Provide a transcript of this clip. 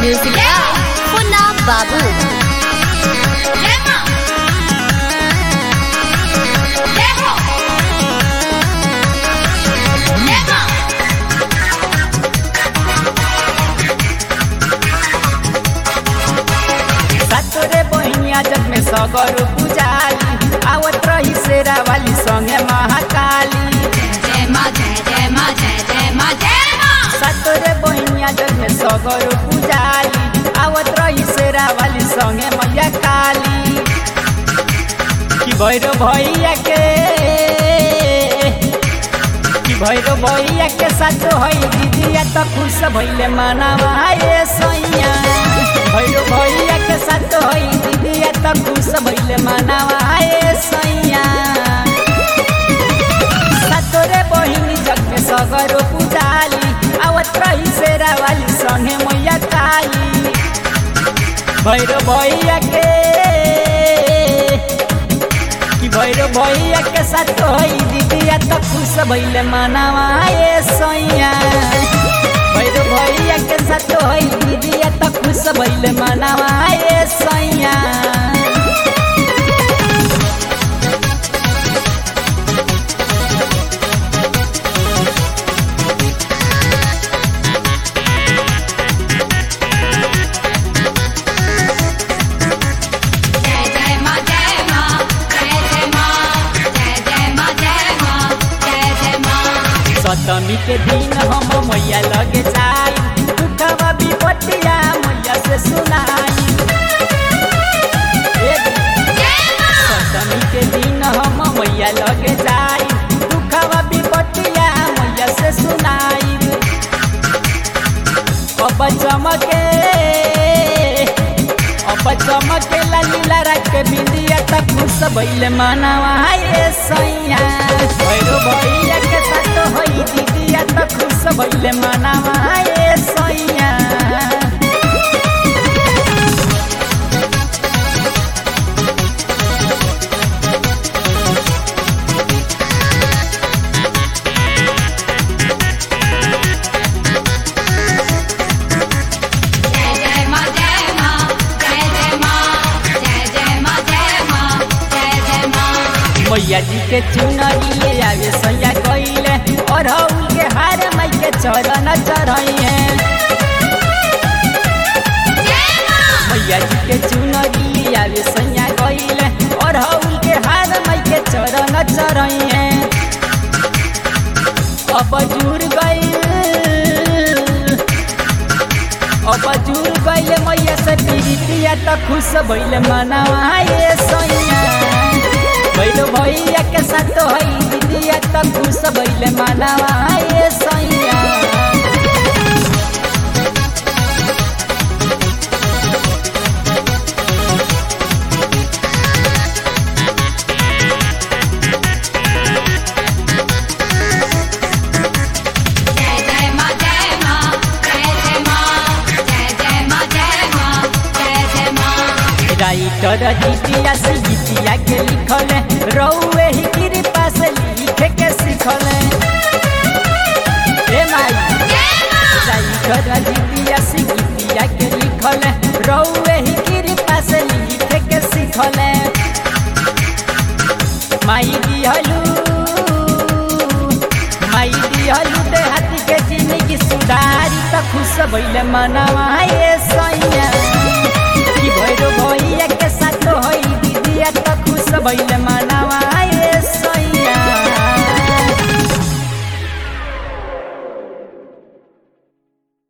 Music by Punna Babu. सातोरे बहिनिया जग में सगर पुजाली आवत रही शेरा वाली संगे महाकाली सातोरे बहिनिया जग में सगर पुजाली आवत रही शेरा वाली संगे मैया काली कि भैरो भैया के कि भैरो भैया के साथ है दीदिया त खुश भैले मनावा ये सैया भैरो भैया के साथ है दीदिया त खुश भैले मनावा ये सैया सातोरे बहिनी जग में सगरो पुजाली आवत रही शेरा वाली संगे मैया काली भैरो भैया के कि भैरो भैया के साथ है दीदिया त खुश भैले मनावा ये सैया भैरो भैया के साथ है दीदिया त खुश भैले मनावा ये सैया सप्तमी के दिन हम मैया लगे जाई दुखवा विपत्तिया मैया से सुनाई सप्तमी के दिन हम मैया लगे जाई दुखवा विपत्तिया मैया से सुनाई अब चमके अब चमके लालीला रख के बिंदिया तक खुश भइले मानवा ये सैया भैरो भैया के साथ होई दीदिया तक खुश भइले मानवा ये सैया मैया जी के चुनरी ले आवे सैया कइले और हउल के हार माई के चरण चढ़इए मैया जी के चुनरी ले आवे सैया कइले और हउल के हार माई के चरण चढ़इए अब जुड़ गई अब जुड़ गइले मैया से पीरितिया त खुश भइले मनावा ये सैया भैलो भैया के साथ है दीदिया त खुश भइले मनावा ये सैया राइटर जीतिया से गीतिया के लिखल रौए ही कृपा से लिखे के सिखल ए माई राइटर जीतिया से गीतिया के लिखल रौए ही कृपा से लिखे के सिखल माई दिहलू माई दिहलू देहाती के जिंदगी सुधारी त खुश भइले मनवा ये सैया कि भैरो भैया के साथ है दीदिया त खुश भइले